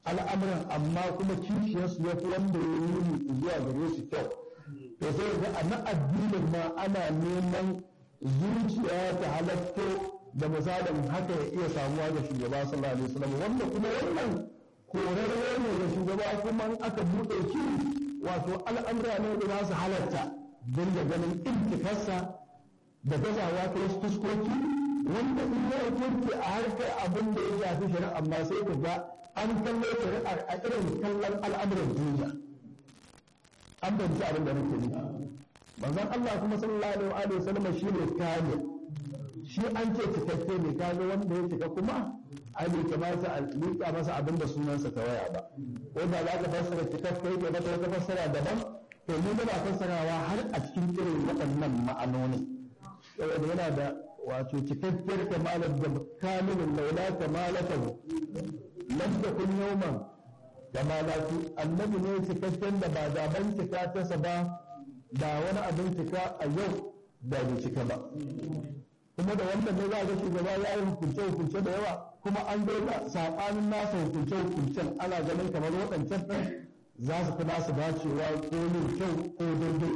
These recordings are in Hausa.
al'amuran amma kuma kishiyarsu ya fi wanda ya yi zuwa gare su kyau to sai ga a na addinin ma ana neman zuciya ta halatto da misalin haka ya iya samuwa da shugaba sallallahu alaihi wasallam wanda kuma wannan korarwa ne da shugaba kuma aka buɗe shi wato al'amura ne da za su halatta don da ganin intikarsa da gazawa ta wasu fuskoki wanda in ya kurke a harkar abin da ya shafi shari'a amma sai ka ga an kallo shari'ar a irin kallon al'amuran duniya an banci abin da nake nufi manzon Allah kuma sallallahu alaihi wa sallam shine kamil shi an ce cikakke ne kaga wanda ya cika kuma ai bai kamata a liƙa masa abin da sunansa ta waya ba ko da za ka fassara cikakke ke mata wata fassara daban to mu muna fassarawa har a cikin irin waɗannan ma'anoni saboda yana da wato cikakkiyar kamalar da kamilin laula kamalatahu lam takun yawman kamalatu annabi ne cikakken da ba zaben cika tasa ba da wani abin cika a yau da bai cika ba kuma da wannan ne za ga shugaba ya yi hukunce hukunce da yawa kuma an zo da saɓanin nasa hukunce hukuncen ana ganin kamar waɗancan ɗin za su fi nasu dacewa ko yin kyau ko daidai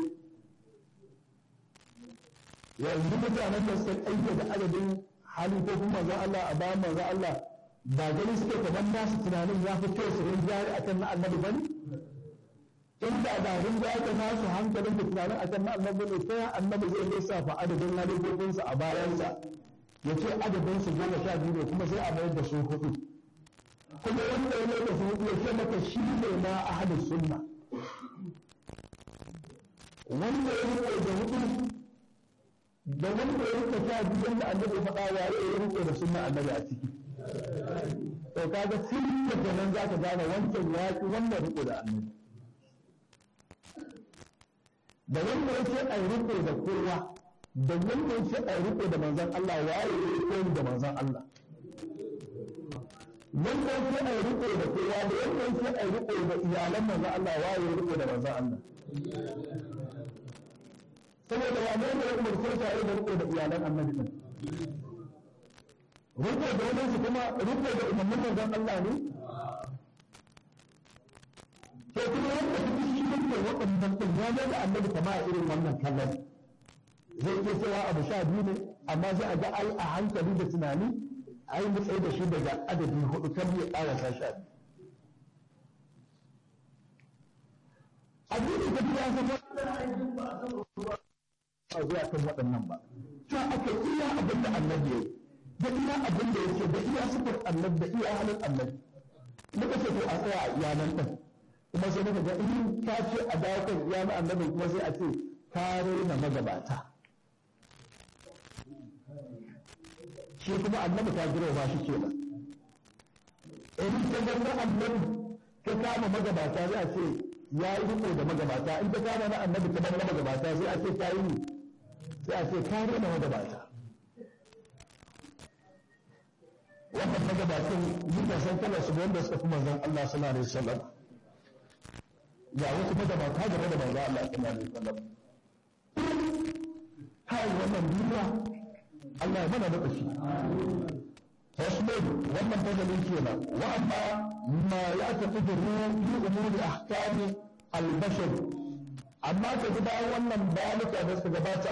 yanzu mutanen da suka aike da adadin hali ko kuma manzon Allah a bayan manzon Allah ba gani suke kamar nasu tunanin ya fi kyau su rinjari akan na annabi bane inda da rinjari da nasu hankalin da tunanin akan na annabi ne ta annabi zai lissafa adadin halifofinsa a bayansa ya ce adadin su goma sha biyu ne kuma sai a mayar da su hudu kuma wanda ya mayar da su hudu ya ce maka shi ne na ahadin sunna wanda ya rike da hudu da wanda ya rike sha biyu da annabi faɗa waye ya rike da sunna annabi a ciki to kaga tun da nan za ka gane wancan yaƙi wannan riko da annabi da wanda yake a riko da kowa da wanda yake a riko da manzon Allah waye ya riko da manzon Allah wanda yake a riko da kowa da wanda yake a riko da iyalan manzon Allah waye ya riko da manzon Allah saboda wa ne da umar sai ta da riko da iyalan annabi din riko da wani su kuma riko da umarnin manzon Allah ne to kuma wanda duk shi ne waɗannan din ya ga annabi kama a irin wannan kallon zai iya cewa abu sha biyu ne amma sai a ga ai a hankali da tunani ai mu tsaye da shi daga adadi hudu kan ya ƙarasa sha biyu abin da ya zama a zuwa kan waɗannan ba ta aka iya abin da annabi ya yi da iya abin da yake da iya sifar annabi da iya halin annabi muka ce to a tsaya a iyanan ɗin kuma sai muka ga in ka ce a dawo kan iyanan annabin kuma sai a ce ka raina magabata shi kuma annabi ta girma shi kenan in ka ga annabi ka kama magabata sai a ce ya yi riko da magabata in ka kama na annabi ta bar magabata sai a ce ka yi sai a ce ka rena magabata wannan magabatan duka san kala su wanda suka fi manzon Allah sallallahu alaihi wasallam ga wasu magabata game da manzon Allah sallallahu alaihi wasallam kai wannan duniya Allah ya mana da shi فاصبر wannan fadalin kenan wa amma ma ya tafi da fi umuri ahkami al-bashar amma ka ji bayan wannan bayanuka da suka gabata